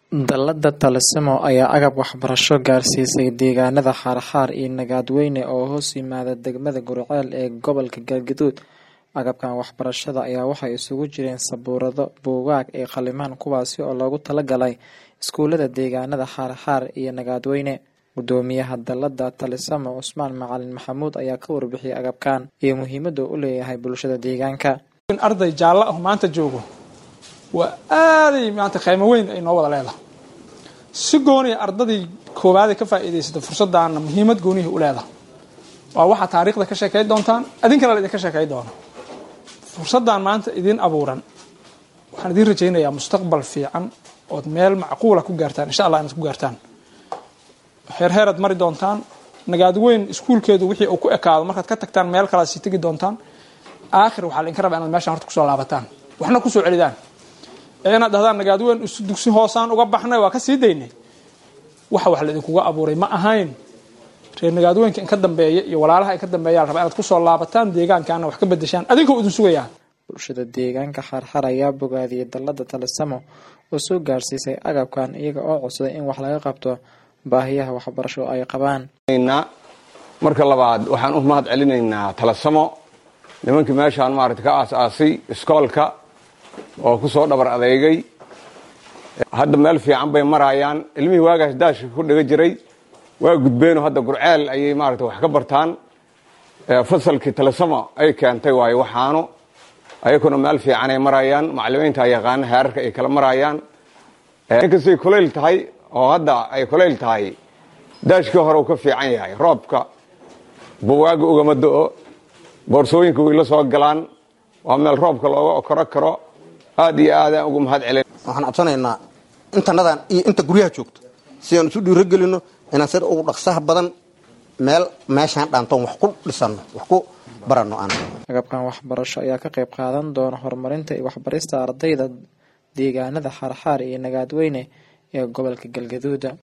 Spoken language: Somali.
Dallada Talismo ayaa agab waxbarasho gaarsiisay deegaanada Xarxar iyo Nagaadweyne oo hoos yimaada degmada Gurceel ee gobolka Galgaduud. Agabkan waxbarashada ayaa waxay isugu jireen sabuurado, buugaag iyo qalimaan kuwaasi oo loogu talagalay iskuulada deegaanada Xarxar iyo Nagaadweyne. Gudoomiyaha dallada Talismo Cusmaan Macalin Maxamuud ayaa ka warbixiyay agabkan iyo muhiimada uu u leeyahay bulshada deegaanka. arday jaallo ah maanta joogo waa aaday maanta qiimo weyn ay noo wada leedahay si gooniya ardadii koowaad ee ka faa'iidaysata fursaddaana muhiimad goonihi u leedahay waa waxaa taariikhda ka sheekay doontaan idinkana la idinka sheekay doono fursaddan maanta idin abuuran waxaan idiin rajaynayaa mustaqbal fiican ood meel macquula ku gaartaan insha allah inaad ku gaartaan heerheeraad mari doontaan nagaadweyn iskuulkeedu wixii uu ku ekaado markaad ka tagtaan meel kalaad sii tegi doontaan aakhir waxaa la idinka rabaa inaad meeshaan horta kusoo laabataan waxna kusoo celidaan ee inaad dhahdaan nagaadweyn dugsi hoosaan uga baxnay waa ka sii daynay waxa wax laidinkuga abuuray ma ahayn reer nagaadweynka in ka dambeeya iyo walaalaha in ka dambeeya la rabaa inaad kusoo laabataan deegaankaana wax ka bedeshaan adinkoo idin sugayaa bulshada deegaanka Xarxar ayaa bogaadiyay dallada Talismo oo soo gaarsiisay agabkan iyaga oo codsaday in wax laga qabto baahiyaha waxbarasho ay qabaan. marka labaad waxaan u mahad celinaynaa Talismo nimankii meeshaan maaragtay ka aas-aasay iskoolka oo ku soo dhabar adeegay hadda meel fiican bay marayaan ilmihii waagaas daashka ku dhiga jiray waa gudbeeno hadda gurceel ayay maaragtay wax ka bartaan fasalkii Talismo ay keentay waayo waxaanu ayakuna meel fiican ay marayaan macallimiinta yaqaan heerarka ay kala marayaan inkastay kulayl tahay oo hadda ay kulayl tahay daashkii hore uu ka fiican yahay roobka buwaaga ugama do-o boorsooyinka way la soo galaan waa meel roobka looga okoro karo aad iyo aadaan ugu mahad celin waxaan codsanaynaa intanadan iyo inta guryaha joogto si aan isu dhiiro gelino inaan sida ugu dhaqsaha badan meel meeshaan dhaantoon wax ku dhisano wax ku barano aan agabkan waxbarasho ayaa ka qayb qaadan doona horumarinta iyo waxbarista ardayda deegaanada Xarxar iyo Nagaadweyne ee gobolka Galgaduud